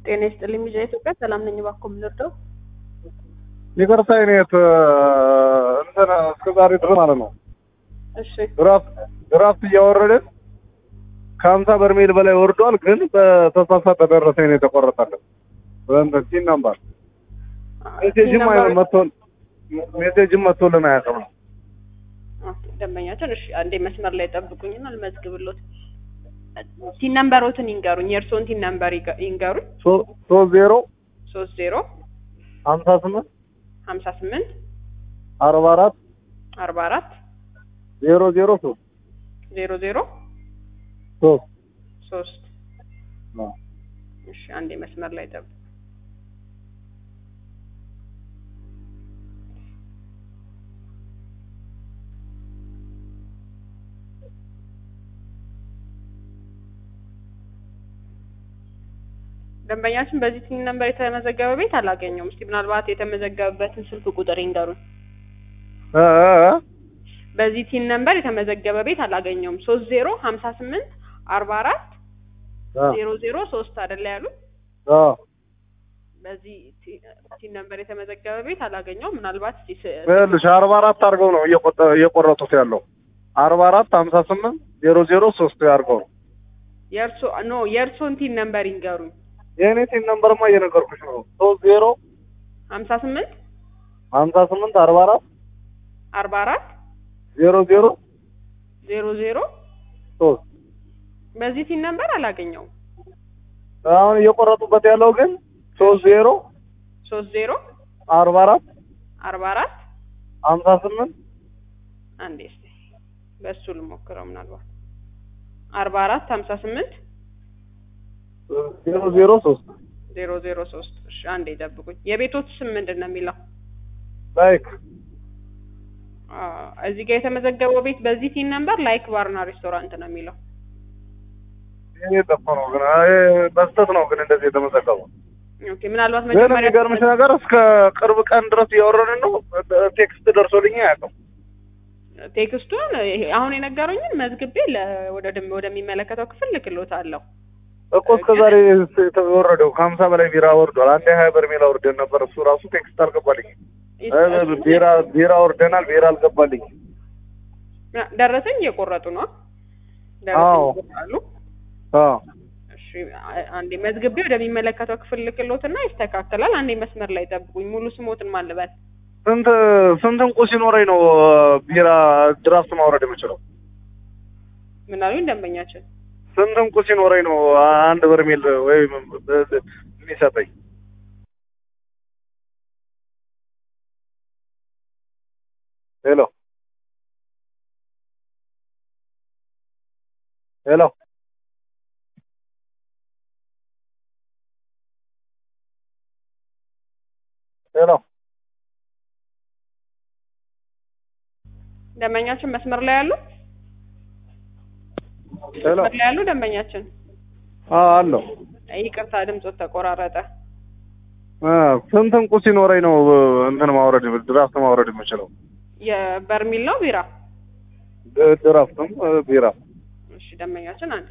ጤና ይስጥልኝ ሚዲያ ኢትዮጵያ ሰላም ነኝ። እባክዎ ምን ልርዳው? ይቅርታ የኔት እንትን እስከ ዛሬ ድረስ ማለት ነው እሺ ድራፍት ድራፍት እያወረድን ከሀምሳ በርሜል በላይ ወርዷል። ግን በተሳሳተ ደረሰኝ ነው የተቆረጠልን። በእንትን ሲን ነምበር ሜሴጅም አይነ መጥቶን ሜሴጅም መጥቶልን አያውቅም ነው ኦኬ፣ ደንበኛችን እሺ፣ አንዴ መስመር ላይ ጠብቁኝና ልመዝግብሎት። ቲን ነምበሮትን ይንገሩኝ፣ የእርስዎን ቲን ነምበር ይገ- ይንገሩኝ። ሶ- ሶስት ዜሮ ሶስት ዜሮ ሀምሳ ስምንት ሀምሳ ስምንት አርባ አራት አርባ አራት ዜሮ ዜሮ ሶስት ዜሮ ዜሮ ሶስት ሶስት ነው። እሺ፣ አንዴ መስመር ላይ ጠብቁ። ደንበኛችን በዚህ ቲን ነምበር የተመዘገበ ቤት አላገኘውም። እስቲ ምናልባት የተመዘገበበትን ስልክ ቁጥር ይንገሩኝ። እ እ እ በዚህ ቲን ነምበር የተመዘገበ ቤት አላገኘውም። ሶስት ዜሮ ሀምሳ ስምንት አርባ አራት እ ዜሮ ዜሮ ሶስት አይደለ ያሉት? እ በዚህ ቲ- ቲን ነምበር የተመዘገበ ቤት አላገኘውም። ምናልባት እስቲ ስ- ይኸውልሽ አርባ አራት አድርገው ነው እየቆጠ- እየቆረጡት ያለው አርባ አራት ሀምሳ ስምንት ዜሮ ዜሮ ሶስት አድርገው ነው የእርሶ ኖ የእርሶን ቲን ነምበር ይንገሩኝ። የእኔ ቲን ነምበርማ እየነገርኩሽ ነው ሶስት ዜሮ ሀምሳ ስምንት ሀምሳ ስምንት አርባ አራት አርባ አራት ዜሮ ዜሮ ዜሮ ዜሮ ሶስት በዚህ ቲን ነምበር አላገኘውም። አሁን እየቆረጡበት ያለው ግን ሶስት ዜሮ ሶስት ዜሮ አርባ አራት አርባ አራት ሀምሳ ስምንት አንዴ እስቲ በእሱ ልሞክረው። ምናልባት አርባ አራት ሀምሳ ስምንት ዜሮ ዜሮ ሶስት ዜሮ ዜሮ ሶስት እሺ፣ አንዴ ጠብቁኝ። የቤቶት ስም ምንድን ነው የሚለው? ላይክ አ፣ እዚህ ጋር የተመዘገበው ቤት በዚህ ቲን ነምበር ላይክ ባርና ሬስቶራንት ነው የሚለው። ይሄ ጠፋ ነው ግን አይ፣ በስተት ነው ግን እንደዚህ የተመዘገበው ኦኬ፣ ምናልባት ግን መጀመሪያ የሚገርምሽ ነገር እስከ ቅርብ ቀን ድረስ እያወረድን ነው ቴክስት ደርሶልኝ አያውቅም ቴክስቱን ይሄ አሁን የነገሩኝን መዝግቤ ለ- ወደ ደም- ወደሚመለከተው ክፍል ልክሎታለሁ። እኮ እስከ ዛሬ የተወረደው ከሀምሳ በላይ ቢራ ወርዷል። አንድ ሀያ በርሜል አውርደን ነበር። እሱ ራሱ ቴክስት አልገባልኝም። እ ቢራ ቢራ ወርደናል፣ ቢራ አልገባልኝም። ደረሰኝ እየቆረጡ ነው። አዎ። ደረሰኝ ይቆርጣሉ። አዎ እሺ አ- አንዴ መዝግቤ ወደሚመለከተው ክፍል ልክሎትና ይስተካከላል። አንዴ መስመር ላይ ጠብቁኝ። ሙሉ ስሞትን ማን ልበል? ስንት ስንት እንቁ ሲኖረኝ ነው ቢራ ድራፍት ማውረድ የምችለው? ምን አሉኝ ደንበኛችን? ስንት እንቁ ሲኖረኝ ነው አንድ በርሜል ወይም የሚሰጠኝ? ሄሎ ሄሎ ሄሎ ደንበኛችን መስመር ላይ ያሉ ሄሎ መስመር ላይ ያሉ ደንበኛችን፣ አዎ አለው ይቅርታ ድምጾት ተቆራረጠ። እ ስንት እንቁ ሲኖረኝ ነው እንትን ማውረድ ድራፍት ማውረድ የምችለው? የበርሚል ነው ቢራ? ድ- ድራፍትም እ ቢራ እሺ ደንበኛችን አንዴ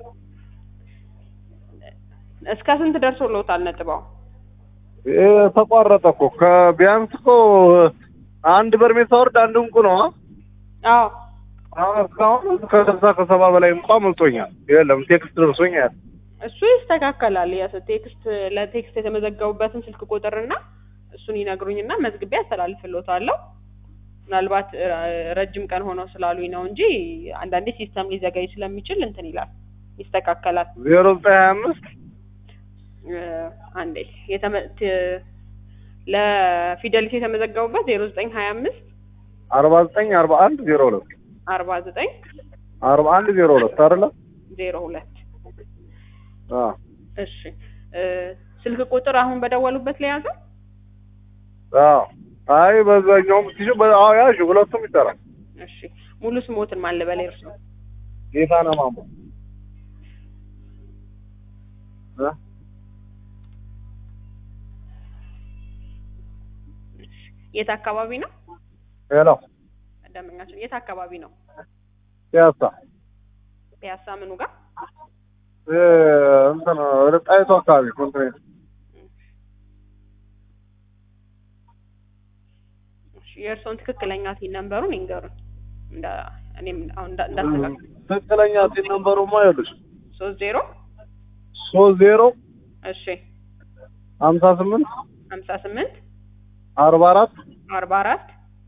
እስከ ስንት ደርሶልዎታል ነጥባው? እ ተቋረጠ እኮ ከቢያንስ እኮ አንድ በርሜል ሳወርድ አንድ እንቁ ነው። አ? አዎ አሁን እስካሁን ከስልሳ ከሰባ በላይ እንኳ መልጦኛል። የለም ቴክስት ደርሶኛል። እሱ ይስተካከላል። የስ ቴክስት ለቴክስት የተመዘገቡበትን ስልክ ቁጥርና እሱን ይነግሩኝና መዝግቤ አስተላልፍልዎታለሁ። ምናልባት እ፣ ረጅም ቀን ሆኖ ስላሉኝ ነው እንጂ አንዳንዴ ሲስተም ሊዘገይ ስለሚችል እንትን ይላል፣ ይስተካከላል። ዜሮ ዘጠኝ ሀያ አምስት እ፣ አንዴ የተመ- ት- ለፊደሊቲ የተመዘገቡበት ዜሮ ዘጠኝ ሀያ አምስት አርባ ዘጠኝ አርባ አንድ ዜሮ ሁለት አርባ ዘጠኝ አርባ አንድ ዜሮ ሁለት አይደለ? ዜሮ ሁለት አ እሺ እ፣ ስልክ ቁጥር አሁን በደወሉበት ለያዘ አዎ አይ በዛኛውም ሲሹ አዎ ያዥ ሁለቱም ይሰራል። እሺ ሙሉ ስሞትን ማን ልበል እርሱ ጌታነህ ማሞ እ የት አካባቢ ነው ሄሎ ደንበኛችን የት አካባቢ ነው ፒያሳ ፒያሳ ምኑ ጋር እ እንትን ወደ ጣይቱ አካባቢ ኮንትኔት እሺ የእርስዎን ትክክለኛ ሲን ነምበሩን ይንገሩን። እንዳ እኔም አሁን እንዳ- እንዳስተካክል ትክክለኛ ሲን ነምበሩማ ይኸውልሽ ሶስት ዜሮ ሶስት ዜሮ እሺ ሀምሳ ስምንት ሀምሳ ስምንት አርባ አራት አርባ አራት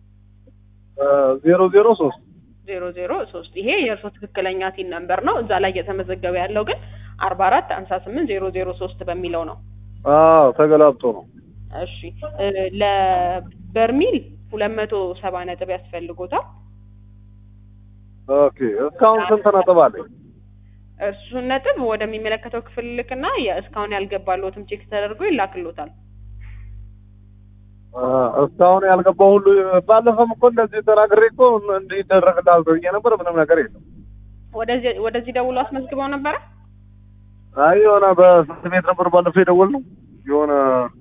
ዜሮ ዜሮ ሶስት ዜሮ ዜሮ ሶስት ይሄ የእርስዎ ትክክለኛ ሲን ነምበር ነው። እዛ ላይ እየተመዘገበ ያለው ግን አርባ አራት ሀምሳ ስምንት ዜሮ ዜሮ ሶስት በሚለው ነው። አዎ ተገላብጦ ነው። እሺ እ ለበርሚል ሁለት መቶ ሰባ ነጥብ ያስፈልጎታል። ኦኬ እስካሁን ስንት ነጥብ አለኝ? እሱን ነጥብ ወደሚመለከተው ክፍል ልክና እስካሁን ያልገባልዎትም ቼክ ተደርጎ ይላክልዎታል። አ፣ እስካሁን ያልገባው ሁሉ ባለፈም እኮ እንደዚህ ተናግሬ እኮ እንዲህ ይደረግልሃል ብዬ ነበር። ምንም ነገር የለም። ወደዚህ ወደዚህ ደውሎ አስመዝግበው ነበረ። አይ የሆነ በስንት ቤት ነበር ባለፈው የደወልነው የሆነ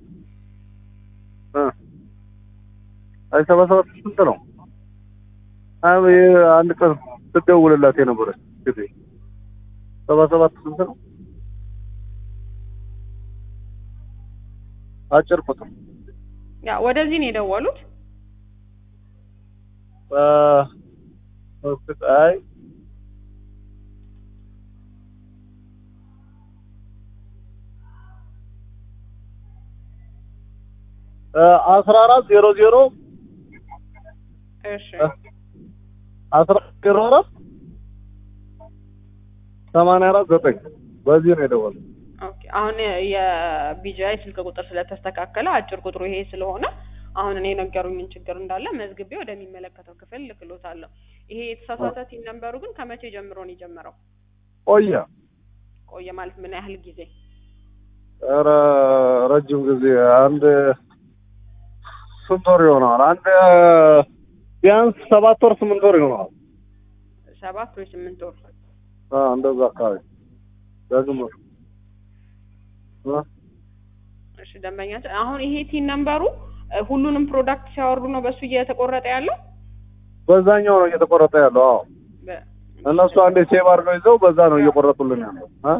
እ አይ ሰባ ሰባት ስንት ነው? አይ አንድ ቀን ስትደውልላት የነበረች ጊዜ ሰባ ሰባት ስንት ነው? አጭር ቁጥር ያ ወደዚህ ነው የደወሉት። አ፣ እስኪ አይ አስራ አራት ዜሮ ዜሮ እሺ አስራ ዜሮ አራት ሰማንያ አራት ዘጠኝ በዚህ ነው የደወለው። ኦኬ። አሁን የቢጂአይ ስልክ ቁጥር ስለተስተካከለ አጭር ቁጥሩ ይሄ ስለሆነ አሁን እኔ የነገሩኝን ችግር እንዳለ መዝግቤ ወደሚመለከተው ክፍል ልክሎታለሁ። ይሄ የተሳሳተ ቲን ነምበሩ ግን ከመቼ ጀምሮ ነው የጀመረው? ቆየ ቆየ ማለት ምን ያህል ጊዜ? ኧረ ረጅም ጊዜ አንድ ስንት ወር ይሆነዋል? አንድ ቢያንስ ሰባት ወር ስምንት ወር ይሆነዋል። ሰባት ወይ ስምንት ወር። አ እንደዛ አካባቢ በግምት እ እሺ ደንበኛችን አሁን ይሄ ቲን ነምበሩ እ ሁሉንም ፕሮዳክት ሲያወርዱ ነው በሱ እየተቆረጠ ያለው? በዛኛው ነው እየተቆረጠ ያለው። አዎ በ- እነሱ አንዴ ሴቭ አድርገው ይዘው በዛ ነው እየቆረጡልን ያለው እ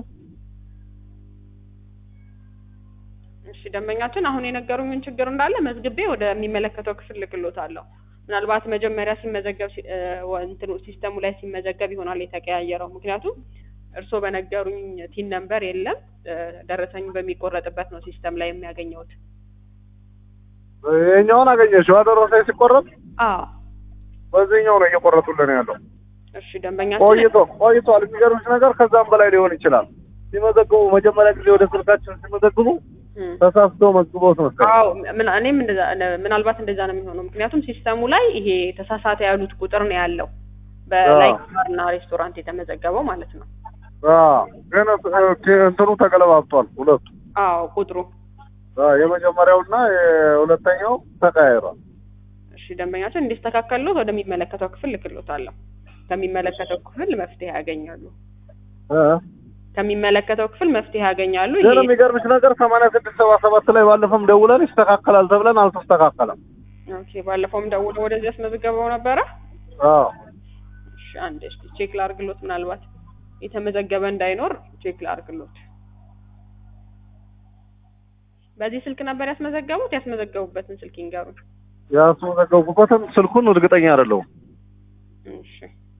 እሺ ደንበኛችን አሁን የነገሩኝን ችግር እንዳለ መዝግቤ ወደሚመለከተው ክፍል ልክሎታለሁ። ምናልባት መጀመሪያ ሲመዘገብ ሲ- እ ወ- እንትኑ ሲስተሙ ላይ ሲመዘገብ ይሆናል የተቀያየረው። ምክንያቱም እርስዎ በነገሩኝ ቲን ነምበር የለም እ ደረሰኙ በሚቆረጥበት ነው ሲስተም ላይ የሚያገኘውት። ይኸኛውን አገኘሽው አደረሰኝ ሲቆረጥ አዎ በዚህኛው ነው እየቆረጡልን ያለው። እሺ ደንበኛችን ቆይቶ ቆይቷል። የሚገርምሽ ነገር ከዛም በላይ ሊሆን ይችላል። ሲመዘግቡ መጀመሪያ ጊዜ ወደ ስልካችን ሲመዘግቡ እም። ተሳስተው መዝግበውት መሰለኝ። አዎ ምን- እኔም እንደዛ ነ- ምናልባት እንደዛ ነው የሚሆነው። ምክንያቱም ሲስተሙ ላይ ይሄ ተሳሳተ ያሉት ቁጥር ነው ያለው በላይ እና ሬስቶራንት የተመዘገበው ማለት ነው። አዎ ግን እ- እንትኑ ተገለባብጧል ሁለቱ። አዎ ቁጥሩ አዎ የመጀመሪያውና የሁለተኛው ተቀያይሯል። እሺ ደንበኛችን እንዲስተካከልሎት ወደሚመለከተው ክፍል ልክሎታለሁ። ከሚመለከተው ክፍል መፍትሄ ያገኛሉ። እ ከሚመለከተው ክፍል መፍትሄ ያገኛሉ። ግን ይሄ የሚገርምሽ ነገር ሰማንያ ስድስት ሰባ ሰባት ላይ ባለፈም ደውለን ይስተካከላል ተብለን አልተስተካከለም። ኦኬ፣ ባለፈውም ደውለው ወደዚህ ያስመዘገበው ነበረ። አዎ እሺ አንዴ እስኪ ቼክ ላርግሎት፣ ምናልባት የተመዘገበ እንዳይኖር ቼክ ላርግሎት። በዚህ ስልክ ነበር ያስመዘገቡት? ያስመዘገቡበትን ስልክ ይንገሩን። ያስመዘገብኩበትን ስልኩን እርግጠኛ አይደለሁም። እሺ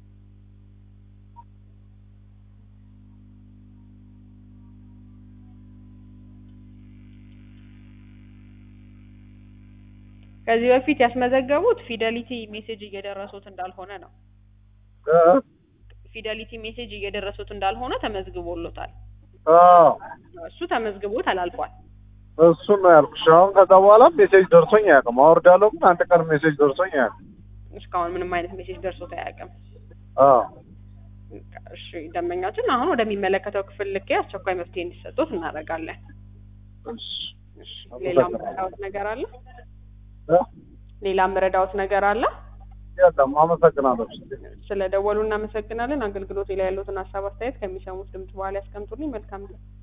ከዚህ በፊት ያስመዘገቡት ፊደሊቲ ሜሴጅ እየደረሱት እንዳልሆነ ነው። እ? ፊደሊቲ ሜሴጅ እየደረሱት እንዳልሆነ ተመዝግቦሎታል። አዎ እሱ ተመዝግቦ ተላልፏል። እሱን ነው ያልኩሽ። አሁን ከዛ በኋላ ሜሴጅ ደርሶኝ አያውቅም። አወርዳለሁ ግን አንድ ቀን ሜሴጅ ደርሶኝ አያውቅም። እስካሁን ምንም አይነት ሜሴጅ ደርሶት አያውቅም። አዎ እሺ ደንበኛችን አሁን ወደሚመለከተው ክፍል ልኬ አስቸኳይ መፍትሄ እንዲሰጡት እናደርጋለን። እሺ እሺ ሌላ ምረዳዎት ነገር አለ? እ? ሌላ ምረዳዎት ነገር አለ? የለም አመሰግናለሁ። ስለ ደወሉ እናመሰግናለን። አገልግሎት ላይ ያሉትን ሀሳብ አስተያየት ከሚሰሙት ድምጽ በኋላ ያስቀምጡልኝ። መልካም ጊዜ